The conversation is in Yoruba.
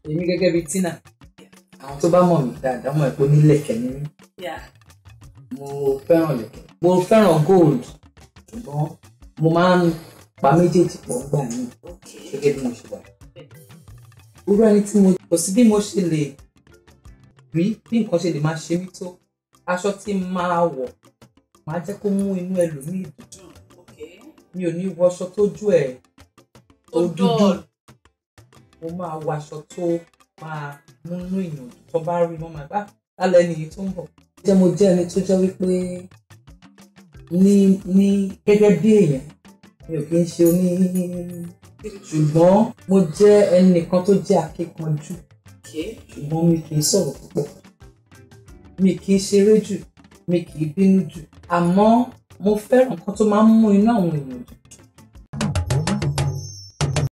èmi gẹ́gẹ́ bíi tina àwọn tó bá mọ̀ mí dáadáa mọ̀ pé onílẹ̀kẹ̀ ni mí Yeah. mo fẹ́ràn lẹ̀kẹ̀ mo fẹ́ràn gold ṣùgbọ́n mo máa ń pa méjèèjì pọ̀ gbà mí Okay. gẹ́gẹ́ bí mo ṣe wà. irú ẹni tí mo kò sí bí mo ṣe lè rí bí nǹkan ṣe lè máa ṣe mí tó aṣọ tí n máa wọ̀ máa jẹ́ kó mú inú ẹlòmíì dùn Okay. mi ò ní wọṣọ tójú ẹ̀ tó Ó dúdú dull. mo máa wọ aṣọ tó máa múnú èèyàn dùn tó bá rí wọn máa bá lálẹ́ nìyí tó ń bọ̀. jẹ́ mo jẹ́ ẹni tó jẹ́ wípé ní ní gẹ́gẹ́ bí èèyàn mi ò kí ń ṣe oní ṣùgbọ́n mo jẹ́ ẹnìkan tó jẹ́ akíkanjú Okay. ṣùgbọ́n mi kì í sọ̀rọ̀ púpọ̀ mi kì í ṣeré jù mi kì í bínú jù àmọ́ mo fẹ́ràn nǹkan tó máa ń mú inú àwọn èèyàn dùn